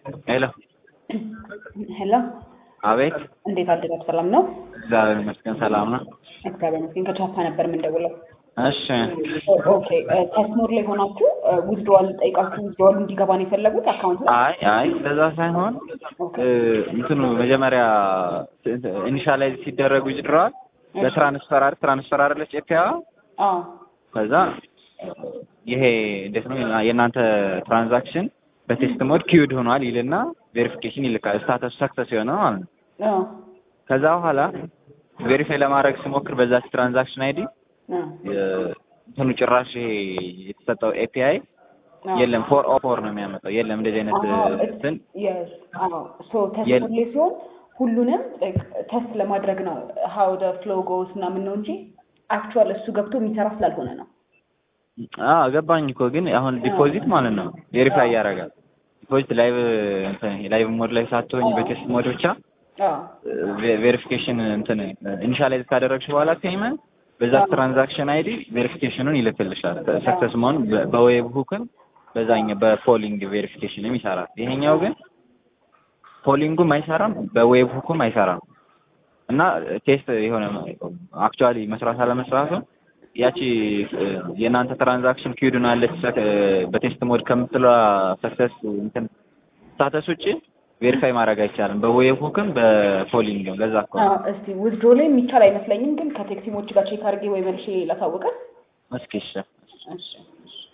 ሄሎ ሄሎ አቤት። እንዴት አደራችሁ? ሰላም ነው? እግዚአብሔር ይመስገን ሰላም ነው። እግዚአብሔር ይመስገን። ከቻፓ ነበር የምንደውለው። እሺ ኦኬ ቴስሞር ላይ ሆናችሁ ዊዝድሮዋል ጠይቃችሁ ዊዝድሮዋሉ እንዲገባ ነው የፈለጉት አካውንት አይ አይ እንደዛ ሳይሆን እ እንትኑ መጀመሪያ ኢኒሻላይዝ ሲደረጉ ይድረዋል በትራንስፈር አይደል ትራንስፈር አይደለች ኤፒያ አዎ ከዛ ይሄ እንዴት ነው የእናንተ ትራንዛክሽን በቴስት ሞድ ኪውድ ሆኗል ይልና ቬሪፊኬሽን ይልካል ስታተስ ሰክሰስ የሆነ ማለት ነው። አዎ ከዛ በኋላ ቬሪፋይ ለማድረግ ስሞክር በዛች ትራንዛክሽን አይዲ አዎ እንትኑ ጭራሽ ይሄ የተሰጠው ኤፒአይ የለም ፎር ኦ ፎር ነው የሚያመጣው። የለም እንደዚህ አይነት እንትን የስ አዎ ሶ ቴስት ላይ ሲሆን ሁሉንም ቴስት ለማድረግ ነው ሀው ደ ፍሎ ጎስ ምናምን ነው እንጂ አክቹዋል እሱ ገብቶ የሚሰራ ስላልሆነ ነው። አዎ ገባኝ እኮ ግን አሁን ዲፖዚት ማለት ነው ቬሪፋይ ያደርጋል። ዲፖዚት ላይቭ እንትን ላይቭ ሞድ ላይ ሳትሆኝ በቴስት ሞድ ብቻ አዎ ቬሪፊኬሽን እንትን ኢኒሻላይዝ ካደረግሽ በኋላ ፔይመንት በዛ ትራንዛክሽን አይዲ ቬሪፊኬሽኑን ይልክልሻል። ሰክሰስ መሆን በዌብ ሁክም በዛኛው በፖሊንግ ቬሪፊኬሽንም ይሰራል። ይሄኛው ግን ፖሊንጉም አይሰራም፣ በዌብ ሁኩም አይሰራም እና ቴስት የሆነ አክቹዋሊ መስራት አለመስራቱ ያቺ የእናንተ ትራንዛክሽን ኪዩድን አለች በቴስት ሞድ ከምትለው ሰክሰስ እንትን ስታተስ ውጭ ቬሪፋይ ማድረግ አይቻልም። በዌብ ሁክም በፖሊንግም ለዛ እኮ ነው። አዎ እስቲ ዊዝድሮ ላይ የሚቻል አይመስለኝም፣ ግን ከቴክሲሞች ጋር ቼክ አድርጌ ወይ መልሼ ላሳውቀን። እስኪ እሺ እሺ እሺ